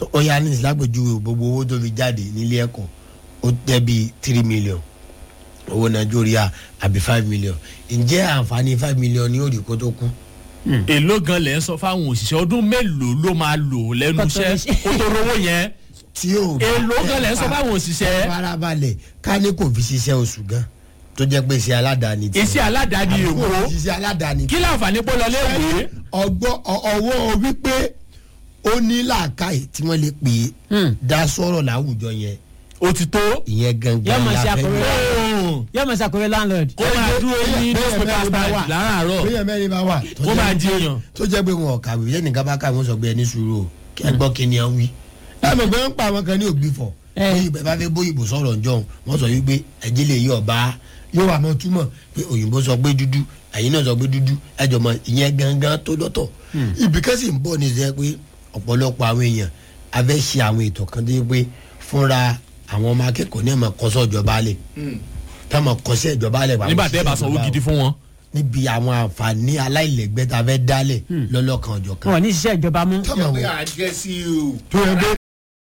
tó ó yá ní ìsìlágbèjúwe gbogbo owó tó fi jáde nílé ẹ̀kọ́ ó tẹ́ bíi three million owó nàìjíríà àbí five million ǹjẹ́ àǹfààní five million ní òrì kó tó kú. èló gan lẹ́ ń sọ fáwọn òṣìṣẹ́ ọdún mélòó ló máa lò lẹ́nu Kó tó iṣẹ́ iṣẹ́. kó tó rówó yẹn tí ò bá èló gan lẹ́ ń sọ fáwọn òṣìṣẹ́ farabalẹ̀ ká ní kò fi ṣiṣẹ́ oṣù gan tó jẹ́ pé iṣẹ́ aládàáni tiẹ̀. iṣẹ́ aládàáni Àbí kò èwo fi ṣiṣẹ́ aládàáni kí láǹfààní pọ́ lọ léèwé ọgbọ́ ọ- ọwọ́ wípé ó ní làákàyè tí wọ́n lè pè é Hmm. dá sọ̀rọ̀ láwùjọ yẹn ó ti tó ìyẹn gangan Yóò máa ṣe la fẹ́ àkọwé. gbọ́. yóò mọ̀ sàkóyè landlord. kó máa dúró ní Bẹ́ẹ̀ newspaper bẹ́ẹ̀ bá stand wà. láràárọ̀ bẹ́ẹ̀ mẹ́rin bá wà tó kó jẹ́ máa di pé- èèyàn tó jẹ́ pé wọn ò kàwé yẹn nìkan bá kàwé wọn sọ pé ẹni sùúrù o kí ẹ gbọ́ kí ni ẹ ń wí. ẹ mọ̀ pé wọ́n pa àwọn kan ní ògbí fọ̀ Eh. bóyá ìbẹ̀ bá fẹ́ bóyìnbó sọ̀rọ̀ ǹjọ́ wọ́n sọ wípé ẹ̀jẹ̀ lè yí ọba yóò wà mọ́ túmọ̀ pé òyìnbó sọ pé dúdú ẹ̀yin náà sọ pé dúdú ẹjọ́ mọ ìyẹn gangan tó lọ́tọ̀ ibì kan sì ń bọ̀ ní sẹ́ pé ọ̀pọ̀lọpọ̀ àwọn èèyàn a fẹ́ ṣe àwọn ètò kan tó yẹ pé fúnra àwọn ọmọ akẹ́kọ̀ọ́ ní ẹ̀ máa kọ́sọ́ ìjọba lẹ̀ tá a máa kọ́sẹ́ ìjọba lẹ̀ nígbà tẹ́ ẹ bá sanwó gidi fún wọn. níbi àwọn àǹfààní aláìlẹ́gbẹ́ tá a fẹ́ dálẹ̀ lọ́lọ́kan ọ̀jọ̀ kan wọn ò ní ṣiṣẹ́ ìjọba mú. Come on. pé àjẹsí o tó yẹ pé